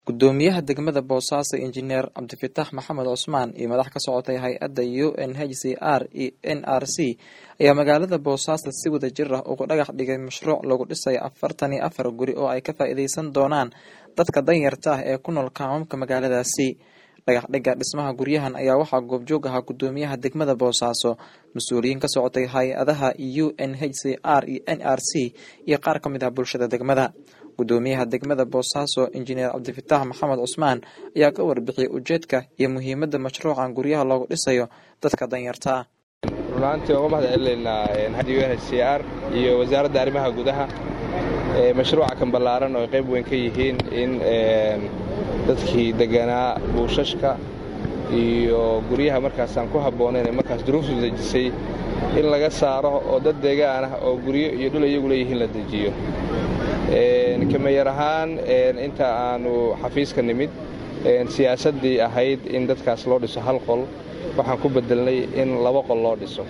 gudoomiyaha degmada boosaaso injineer cabdifitaax maxamed cusmaan iyo madax ka socotay hay-adda u n h c r iyo n r c ayaa magaalada boosaaso si wada jir ah ugu dhagax dhigay mashruuc lagu dhisayo afartan iyo afar guri oo ay ka faa-iideysan doonaan dadka danyarta ah ee ku nool kaamamka magaaladaasi dhagax dhigga dhismaha guryahan ayaa waxaa goobjoog ahaa gudoomiyaha degmada boosaaso mas-uuliyiin ka socotay hay-adaha u n h c r iyo n r c iyo qaar ka mid ah bulshada degmada gudoomiyaha degmada boosaaso injineer cabdifitaax maxamed cusmaan ayaa ka warbixiyey ujeedka iyo muhiimadda mashruucan guryaha loogu dhisayo dadka danyarta ah runaantii uga mahad celinaynaa u n h c r iyo wasaaradda arrimaha gudaha mashruuca kan ballaaran oo ay qayb weyn ka yihiin in dadkii deganaa buushashka iyo guryaha markaasaan ku habboonayn ee markaas duruuftu dejisay in laga saaro oo dad deegaan ah oo guryo iyo dhul iyagu leeyihiin la dejiyo kameeyar ahaan inta aanu xafiiska nimid siyaasaddii ahayd in dadkaas loo dhiso hal qol waxaan ku bedelnay in laba qol loo dhiso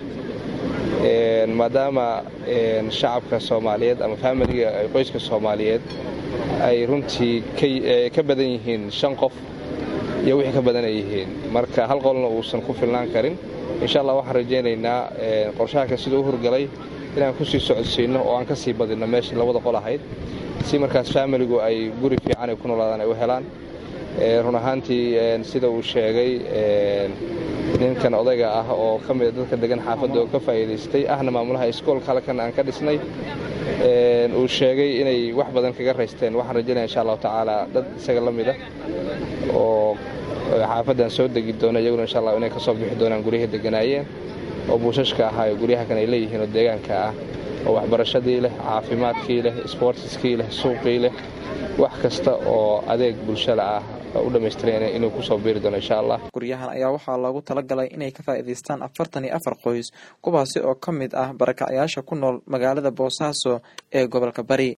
maadaama shacabka soomaaliyeed ama faamiliga qoyska soomaaliyeed ay runtii ka badan yihiin shan qof iyo wixii ka badan ay yihiin marka hal qolna uusan ku filnaan karin insha allah waxaan rajaynaynaa qorshahakan siduu u hurgalay inaan ku sii socodsiinno oo aan ka sii badinno meeshii labada qol ahayd si markaas faamiligu ay guri fiican ay ku noolaadaan ay u helaan run ahaantii sida uu sheegay ninkan odayga ah oo ka mida dadka degan xaafadda oo ka faa'iidaystay ahna maamulaha iskoolka halkan aan ka dhisnay uu sheegay inay wax badan kaga raysteen waxaan rajaynaya insha allahu tacaala dad isaga la mida oo xaafaddan soo degi doona iyaguna insha allah inay ka soo bixi doonaan guryahii deganaayeen oo buushashka ahaa ee guryaha kan ay leeyihiin oo deegaanka ah oo waxbarashadii leh caafimaadkii leh sboortiskii leh suuqii leh wax kasta oo adeeg bulshada ah u dhammaystiran inuu kusoo biiri doono insha allah guryahan ayaa waxaa loogu talagalay inay ka faa'iidaystaan afartan iyo afar qoys kuwaasi oo ka mid ah barakacyaasha ku nool magaalada boosaaso ee gobolka bari